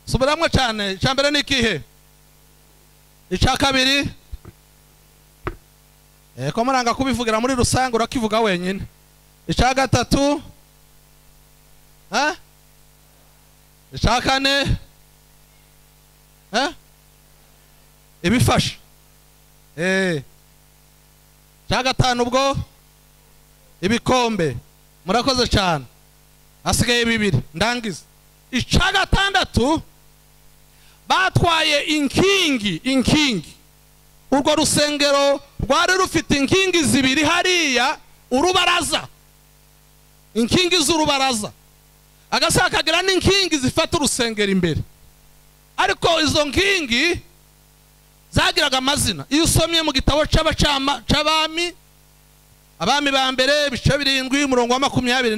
subiramo cyane icya mbere ni ikihe icya kabiri ko muranga kubivugira muri rusange urakivuga wenyine icya gatatu icya kane ibifasha icya gatanu ubwo ibikombe murakoze cyane hasigaye bibiri ndangiza icya gatandatu batwaye inkingi inkingi urwo rusengero rwari rufite inkingi zibiri hariya urubaraza inkingi z'urubaraza agasa kagira n'inkingi zifata urusengero imbere ariko izo nkingi zagiraga amazina iyo usomye mu gitabo cy'abami abami ba mbere ibice birindwi umurongo wa makumyabiri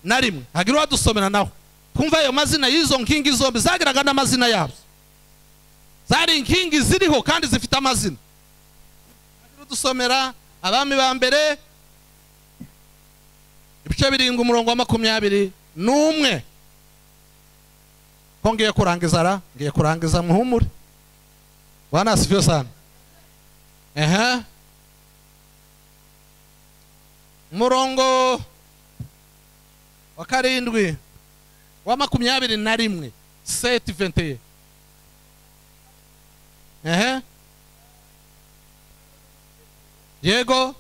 na rimwe hagira uwadusomera nawe kumva ayo mazina y'izo nkingi zombi zagiraga n'amazina yabyo zari inkingi ziriho kandi zifite amazina dusomera abami ba mbere ibice birindwi umurongo wa makumyabiri n'umwe ko ngiye kurangiza ra ngiye kurangiza muhumure wanasivyo sana ehe umurongo wa karindwi wa makumyabiri na rimwe seti venteye ehe yego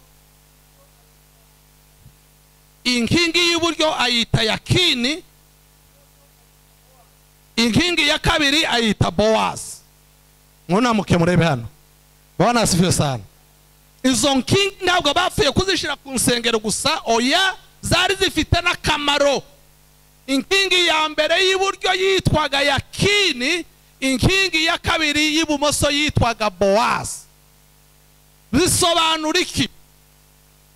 inkingi y'iburyo ayita yakini inkingi ya kabiri ayita bowazi mwunamuke murebe hano bonasifiwe sana izo nkingi ntabwo bapfuye kuzishyira ku nsengero gusa oya zari zifite n'akamaro inkingi ya mbere y'iburyo yitwaga yakini inkingi ya kabiri y'ibumoso yitwaga bowazi bisobanura iki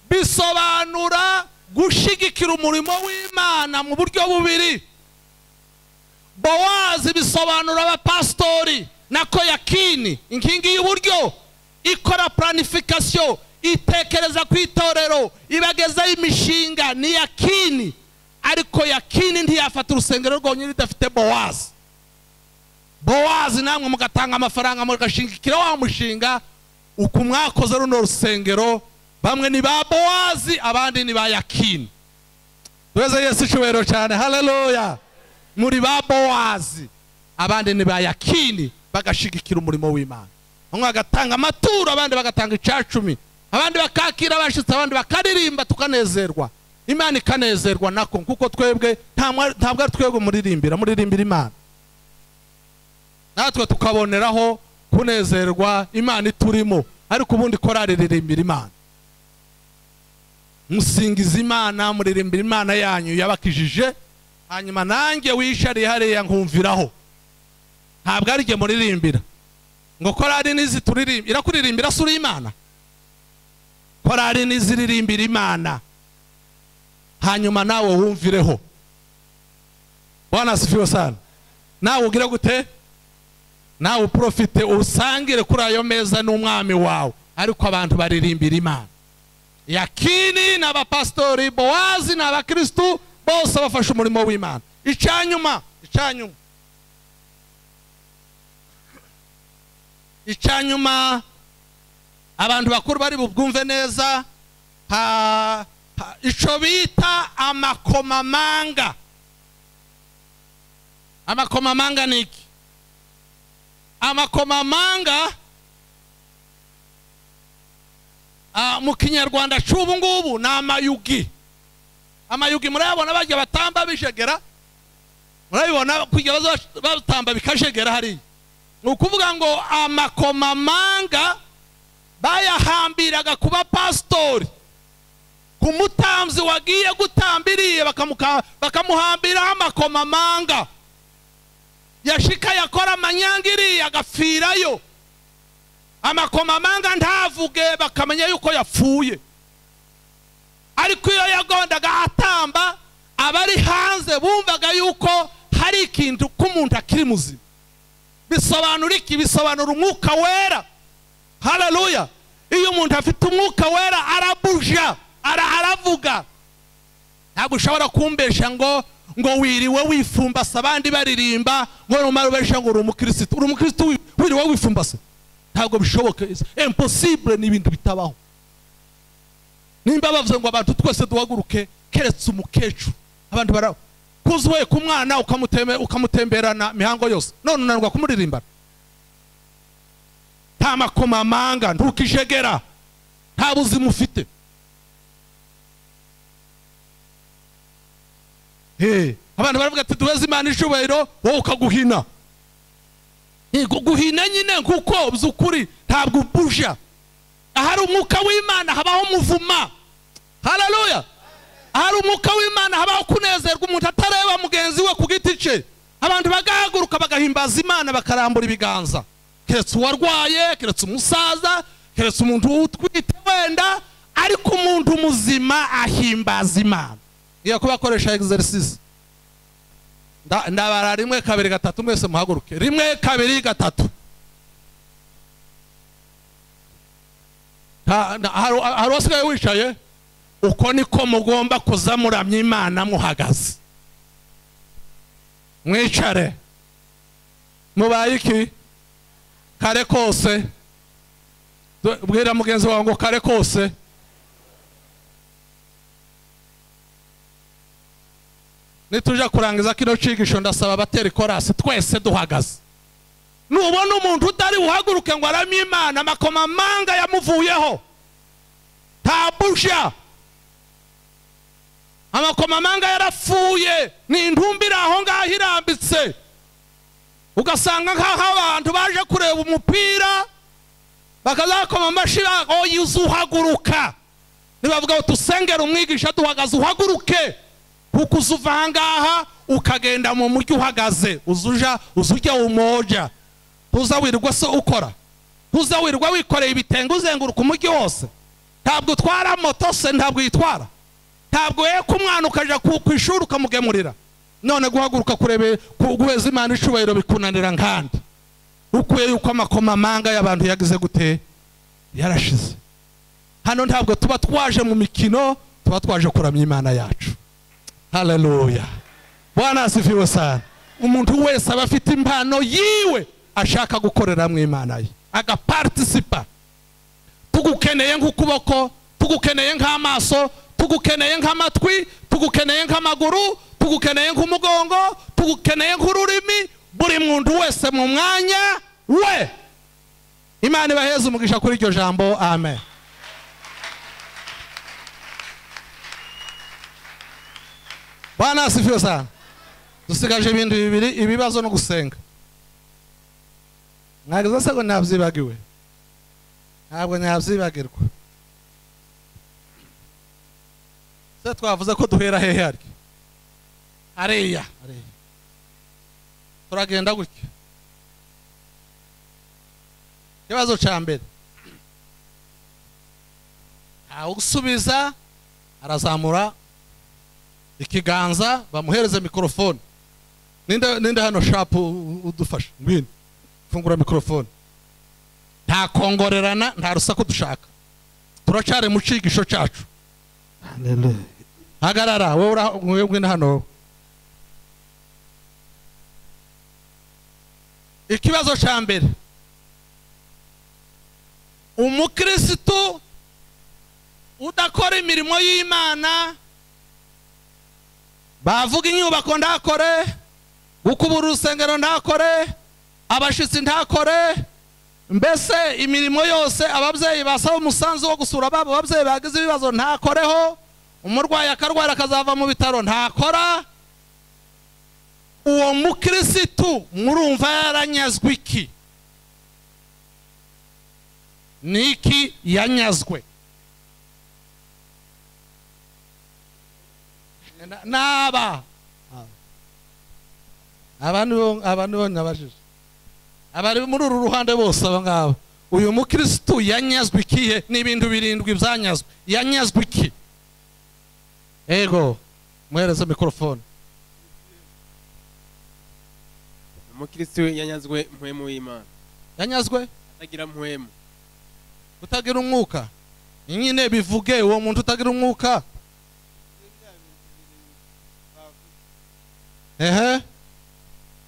bisobanura gushyigikira umurimo w'imana mu buryo bubiri bowazi bisobanura abapasitori nako yakini inkingi y'uburyo ikora planifikasiyo itekereza ku itorero ibagezaho imishinga ni yakini ariko yakini ntiyafata urusengero rwonyine idafite bowazi bowazi namwe mugatanga amafaranga mugashingikira wa mushinga uku mwakoze runo rusengero bamwe ni ba bowazi abandi ni ba yakini tuweze yesu icyubahiro cyane haleluya muri ba bowazi abandi ni ba yakini bagashigikira umurimo w'imana bamwe bagatanga amaturo abandi bagatanga icyacumi abandi bakakira abashyitsi abandi bakaririmba tukanezerwa imana ikanezerwa nako kuko twebwe ntabwo ari twebwe muririmbira muririmbira imana natwe tukaboneraho kunezerwa imana iturimo ariko ubundi korari ririmbira imana musingiza imana muririmbira imana yanyu yabakijije hanyuma nanjye wishariye hariya nkumviraho ntabwo ari jye muririmbira ngo korari n'izituririmbira irakuririmbira si uri imana korari n'iziririmbira imana hanyuma nawe wumvireho wanasifiwe sana nawe ugire gute nawe uprofite usangire kuri ayo meza n'umwami wawe ariko abantu baririmbira imana yakini ni abapasitori bowazi ni abakirisitu bose bafashe umurimo w'imana icyanyuma icyanyuma icyanyuma abantu bakuru bari bubwumve neza icyo bita amakomamanga amakomamanga ni iki amakomamanga mu kinyarwanda cy'ubu ngubu ni amayugi amayugi murayabona bajya batamba bijegera murabibona kujya batamba bikajegera hariya ni ukuvuga ngo amakomamanga bayahambiraga ku bapasitori ku mutamzi wagiye gutambiriye bakamuhambiraho amakomamanga yashika yakora amanyangiri agapfirayo amakomamanga ntavuge bakamenya yuko yapfuye ariko iyo yagondaga atamba abari hanze bumvaga yuko hari ikintu k'umuntu akiri muzima bisobanura iki bisobanura umwuka wera hararuya iyo umuntu afite umwuka wera arabuja aravuga ntabwo ushobora kumbesha ngo ngo wiriwe wifumbase abandi baririmba ngo numara ubesha ngo uri umukirisitu uri umukirisitu wi- wiriwe wifumbase ntabwo bishoboka imposibure ni ibintu bitabaho nimba bavuze ngo abantu twese duhaguruke keretse umukecuru abantu bara kuzuye ku mwana ukamuteme- ukamutemberana mihango yose none unanirwa kumuririmbana nta makomamanga ntukijegera nta buzima ufite Eh, abantu baravuga ati duheze imana icubahiro wowe ukaguhina yego guhina nyine kuko by'ukuri ntabwo ubuja ahari umwuka w'imana habaho umuvuma hararuya ahari umwuka w'imana habaho kunezerwa umuntu atareba mugenzi we ku giti cye abantu bagahaguruka bagahimbaza imana bakarambura ibiganza keretse uwarwaye keretse umusaza keretse umuntu utwite wenda ariko umuntu muzima ahimbaza imana ngiye kubakoresha exercise Nda- ndabara rimwe kabiri gatatu mwese muhaguruke rimwe kabiri gatatu Nta- nta- hari hari uwasigaye wicaye uko niko mugomba kuza muramya imana muhagaze mwicare mubaye iki kare kose Du- bwira mugenzi wawe ngo kare kose nituja kurangiza kino cigisho ndasaba abatera ikorasi twese duhagaze nubona umuntu utari buhaguruke ngo aramye imana amakomamanga yamuvuyeho nta busha amakomamanga yarapfuye ni intumbi iri aho ngaho irambitse ugasanga nk'aho abantu baje kureba umupira bakazakoma amashyi oya uzuhaguruka nibavuga ngo tusengere umwigisha duhagaze uhaguruke kuko uzuva aha ngaha ukagenda mu mujyi uhagaze uzuja uzujya umoja tuza wirwa se ukora tuza wirwa wikoreye ibitenge uzenguruka umujyi wose ntabwo utwara moto se ntabwo yitwara ntabwo yeka umwana ukaja ku ku ishuri ukamugemurira none guhaguruka kurebe ku- guheza imana icubahiro bikunanira nkandi ukuye yuko amakomamanga y'abantu yagize gute yarashize hano ntabwo tuba twaje mu mikino tuba twaje kuramya imana yacu haleluya bwana asifiwe sana umuntu wese aba afite impano yiwe ashaka gukorera mu imana ye agapartisipa tugukeneye nk'ukuboko tugukeneye nk'amaso tugukeneye nk'amatwi tugukeneye nk'amaguru tugukeneye nk'umugongo tugukeneye nk'ururimi buri muntu wese mu mwanya we imana ibaheze umugisha kuri iryo jambo amen bwana asifiwe sana dusigaje ibintu bibiri ibibazo no gusenga mwagize se ngo ntabyibagiwe ntabwo nyabyibagirwa se twavuze ko duhera hehe arya hariya hariya. turagenda gutya ikibazo cya mbere ntawusubiza arazamura ikiganza bamuhereze mikorofone ninde ninde hano shapu udufasha ngwino fungura mikorofone nta kongorerana nta rusaku dushaka turacyari mu cyigisho cyacu hagarara wowe urahungwe na hano ikibazo cya mbere umukirisitu udakora imirimo y'imana bavuga inyubako ndakore gukubura urusengero ndakore abashyitsi ndakore mbese imirimo yose ababyeyi basaba umusanzu wo gusura babo babyeyi bagize ibibazo ntakoreho umurwayi akarwara akazava mu bitaro ntakora uwo mukirisitu murumva yaranyazwe iki ni iki yanyazwe Na- naba aba ni bo aba ni bo nabajije abari muri uru ruhande bose aba ngaba uyu mukirisitu yanyazwe ikihe ni ibintu birindwi byanyazwe yanyazwe iki ego muhereze mikorofone umukristo yanyazwe mpwemu w'imana yanyazwe atagira mpwemu utagira umwuka nyine bivuge uwo muntu utagira umwuka ehe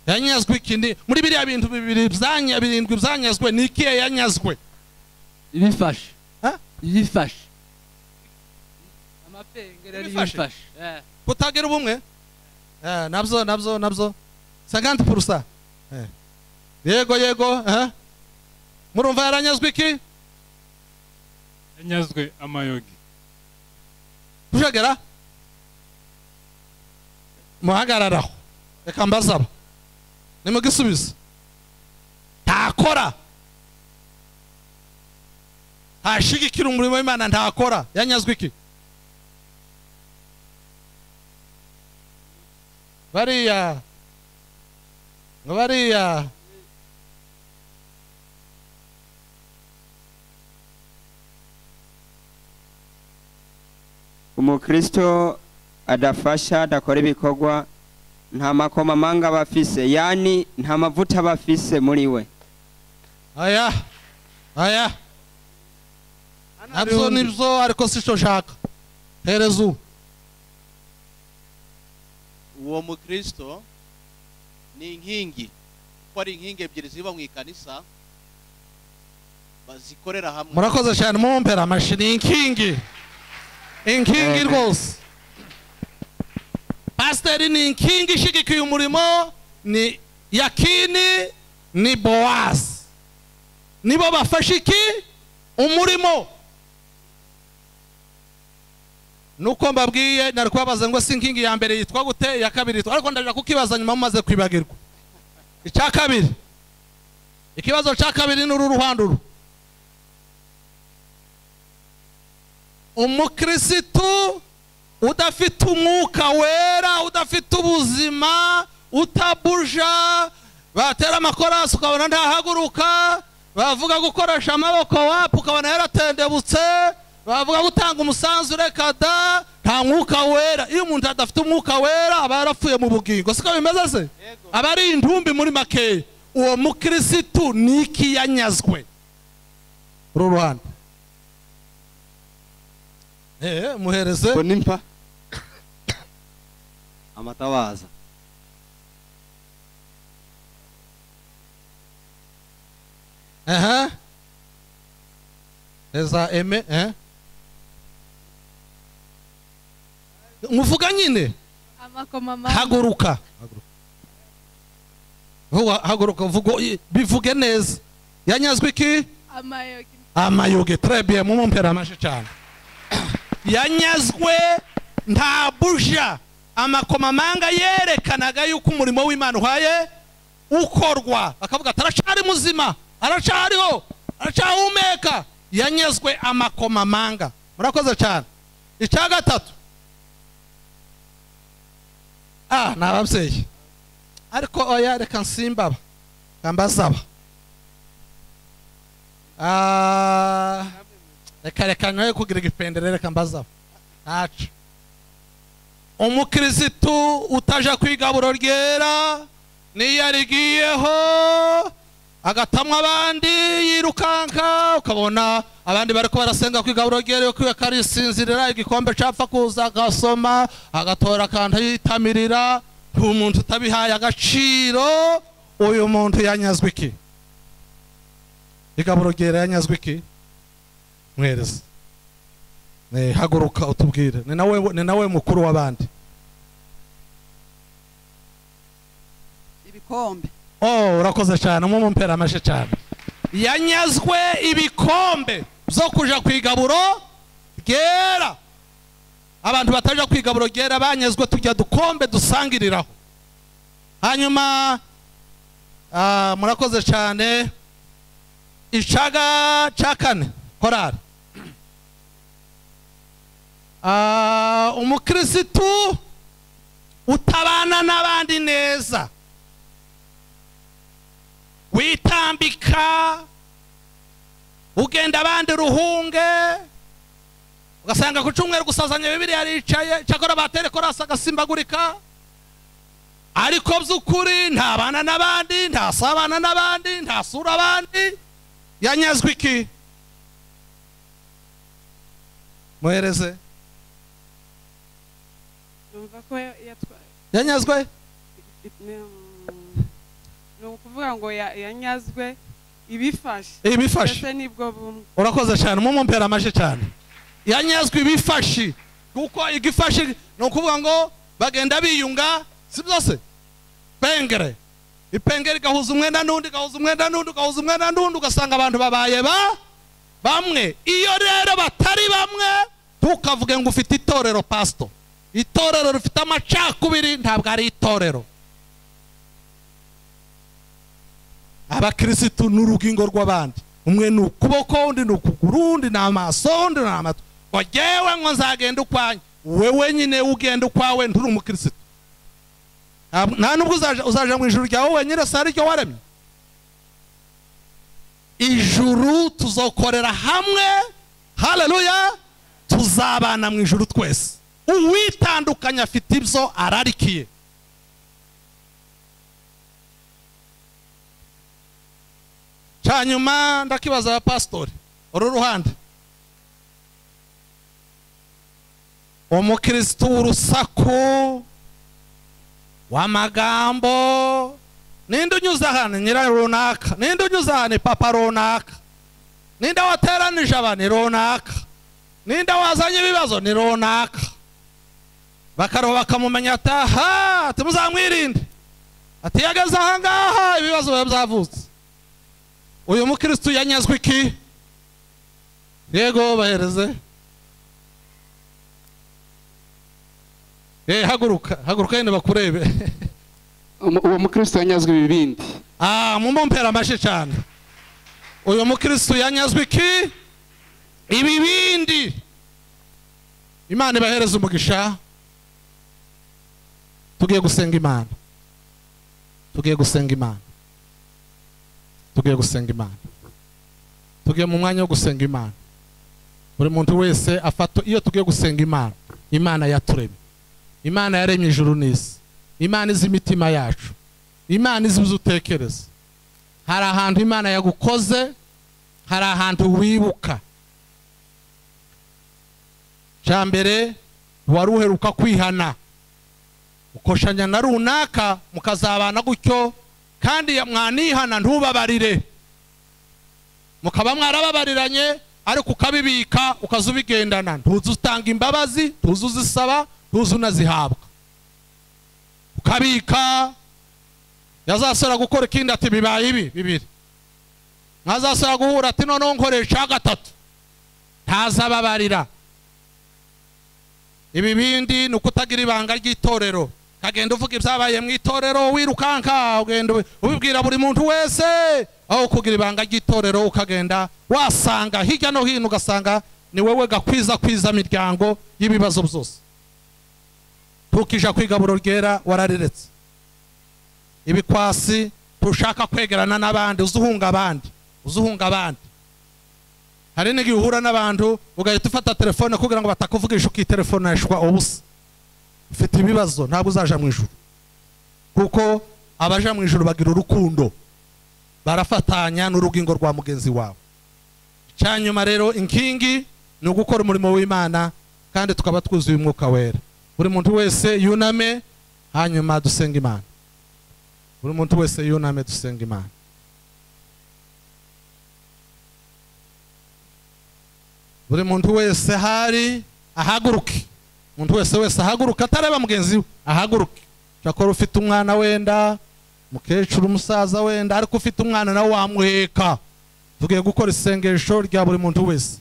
yanyazwe ikindi muri biriya bintu bibiri byanya birindwi byanyazwe ni ikihe yanyazwe ibifashe Ha? ibifashe amapengeri ari Ibifashe? ibifashe Eh. kutagira ubumwe Eh, nabyo nabyo nabyo saganti purusa Eh. yego yego eh. murumva yaranyazwe iki yanyazwe amayogi kujagera muhagararaho reka mbasaba nimugisubiza ntakora ntashigikira umurimo w'imana ntakora yanyazwe iki bariya ngo bariya umukristo adafasha adakora ibikorwa nta makomamanga aba afise yani nta mavuta aba afise muri we aya aya nabyo nibyo ariko si cyo nshaka hereza ubu uwo mukristo ni inkingi kuko ari inkingi ebyiri ziba mu ikanisa bazikorera hamwe murakoze cyane mumpera amashini inkingi inkingi rwose pasiteri ni inkingi ishyigikiye umurimo ni yakini ni bowazi nibo bafashe iki umurimo nuko mbabwiye nari kubabaza ngo si inkingi ya mbere yitwa gute iya kabiri yitwa ariko ndaje kukibaza nyuma mumaze kwibagirwa icya kabiri ikibazo cya kabiri ni uru ruhanduru umukirisitu udafite umwuka wera udafite ubuzima utabuja batera amakorasi ukabona ntahaguruka bavuga gukoresha amaboko wapu ukabona yaratendebutse bavuga gutanga umusanzu reka da nta mwuka wera iyo umuntu adafite umwuka wera aba yarapfuye mu bugingo siko bimeze se aba ari intumbi muri makeya uwo mukirisitu ni iki yanyazwe uru ruhande Eh, muhereze mbona impa amatabaza Aha. Eza eme, eh? Muvuga nyine amakomamanga haguruka. Vuga haguruka vugo i- bivuge neza. Yanyazwe iki? amayogi Amayoge très bien mumumpera amashe cyane. Yanyazwe nta buja amakomamanga yerekanaga yuko umurimo w'Imana uhaye ukorwa akavuga ati aracari muzima aracariho aracahumeka yanyazwe amakomamanga murakoze cyane icya gatatu ah ni ababyeyi ariko oya reka nsimbaba kambasaba Ah, reka reka nawe kugira igipendere reka mbazaba ntacu umukirisitu utaja ku igaburo ryera n'iyo arigiyeho agatamwa abandi yirukanka ukabona abandi bari ko barasenga ku igaburo ryera yo kwiwe karisinzirira igikombe capfa kuza agasoma agatora akantu yitamirira umuntu utabihaye agaciro uyu muntu yanyazwe iki igaburo ryera yanyazwe iki mwereza Eh, haguruka utubwire ni nawe ni nawe mukuru w'abandi ibikombe oh urakoze cyane umumumpera amashe cyane yanyazwe ibikombe byo kuja ku igaburo ryera abantu bataja ku igaburo ryera banyazwe tujya dukombe dusangiriraho hanyuma ah, murakoze cyane icaga ca kane korari Ah, umukirisitu utabana n'abandi neza witambika ugenda abandi ruhunge ugasanga ku cyumweru gusazanya bibiri yaricaye cyakora batere korasi agasimbagurika ariko by'ukuri ntabana n'abandi ntasabana n'abandi ntasura abandi yanyazwe iki muhereze yumva ko yatwa yanyazwe ni ukuvuga ngo ya- yanyazwe ibifashe ibifashe ese nibwo bumwe urakoze cyane mumumpera amashyi cyane yanyazwe ibifashi kuko igifashi ni ukuvuga ngo bagenda biyunga si byose pengere ipengere igahuza umwenda n'undi igahuza umwenda n'undi igahuza umwenda n'undi ugasanga abantu babaye ba bamwe iyo rero batari bamwe ntukavuge ngo ufite itorero pasito itorero rifite amacakubiri ntabwo ari itorero abakirisitu ni urugingo rw'abandi umwe ni ukuboko undi ni ukuguru undi ni amaso undi ni amatwi ngo jyewe ngo nzagenda ukwanyu wewe nyine ugenda ukwawe nturi umukirisitu Nta- nta nubwo uzaja- uzaja mu ijuru ryawe wenyine si ariryo waremye ijuru tuzokorera hamwe haleluya tuzabana mu ijuru twese uwitandukanya afite ibyo ararikiye cyanyuma ndakibaza abapasitori uru ruhande umukirisitu w'urusaku w'amagambo ninde unyuze ahantu nyira runaka ninde unyuze ahantu papa runaka ninde wateranije abantu ni runaka ninde wazanye ibibazo ni runaka bakaroba bakamumenya ati aha ati muzamwirinde ati iyo ageze ahangaha ibibazo biba byavutse uyu mukirisitu yanyazwe iki yego bahereze Eh haguruka haguruka yenda bakurebe Umu- uwo mukristo yanyazwe ibibindi ah mumumpera amashyi cyane uyu mukirisitu yanyazwe iki ibibindi imana ibahereze umugisha tugiye gusenga imana tugiye gusenga imana tugiye gusenga imana tugiye mu mwanya wo gusenga imana buri muntu wese afata iyo tugiye gusenga imana imana yaturemye imana yaremye ijuru n'isi imana izi imitima yacu imana izi ibyo utekereza hari ahantu imana yagukoze hari ahantu wibuka cya mbere wari uheruka kwihana ukoshanya na runaka mukazabana gutyo kandi ya- mwanihana ntubabarire mukaba mwarababariranye ariko ukabibika ukaza ubigendana ntuzi utanga imbabazi ntuzi uzisaba ntuzi unazihabwa ukabika yazasara gukora ikindi ati bibaye ibi bibiri mwazasara guhura ati noneho nkoresha gatatu ntazababarira ibi bindi ni ukutagira ibanga ry'itorero ukagenda uvuga ibyabaye mu itorero wirukanka ugenda ubi- ubibwira buri muntu wese aho kugira ibanga ry'itorero ukagenda wasanga hirya no hino ugasanga ni wowe gakwiza kwiza miryango y'ibibazo byose tukija ku igaburo ryera warariretse ibikwasi tushaka kwegerana n'abandi uzuhunga abandi uzuhunga abandi hari n'igihe uhura n'abantu ugahita ufata telefone kugira ngo batakuvugisha ukitelefoneshwa ubusa ufite ibibazo ntabwo uzaja mu ijuru kuko abaja mu ijuru bagira urukundo barafatanya n'urugingo rwa mugenzi wawe cyanyuma rero inkingi ni ugukora umurimo w'imana kandi tukaba twuzuye umwuka wera buri muntu wese yuname hanyuma dusenga imana buri muntu wese yuname dusenga imana buri muntu wese hari ahaguruke umuntu wese wese ahaguruke atareba mugenzi we ahaguruke cyakora ufite umwana wenda umukecuru umusaza wenda ariko ufite umwana nawe wamuheka tugiye gukora isengesho rya buri muntu wese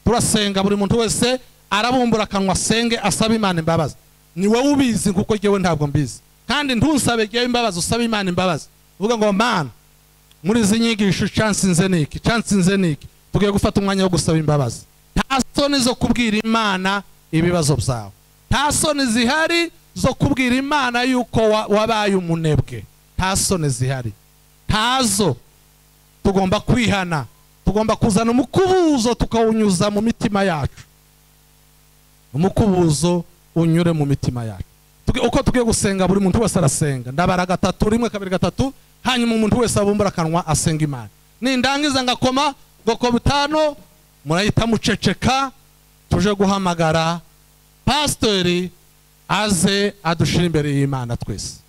turasenga buri muntu wese arabumbura akanwa asenge asaba imana imbabazi ni wowe ubizi kuko jyewe ntabwo mbizi kandi ntusabe jyewe imbabazi usaba imana imbabazi uvuga ngo mana muri izi nyigisho cansinze niki cansinze niki tugiye gufata umwanya wo gusaba imbabazi nta soni zo kubwira imana ibibazo byawe nta soni zihari zo kubwira imana yuko wa- wabaye umunebwe nta soni zihari ntazo tugomba kwihana tugomba kuzana umukubuzo tukawunyuza mu mitima yacu umukubuzo unyure mu mitima yacu Tuge- uko tugiye gusenga buri muntu wese arasenga ndabara gatatu rimwe kabiri gatatu hanyuma umuntu wese abumbura akanwa asenga imana nindangiza ngakoma goko bitanu murahita muceceka tuje guhamagara pasiteri aze adushira imbere y'imana twese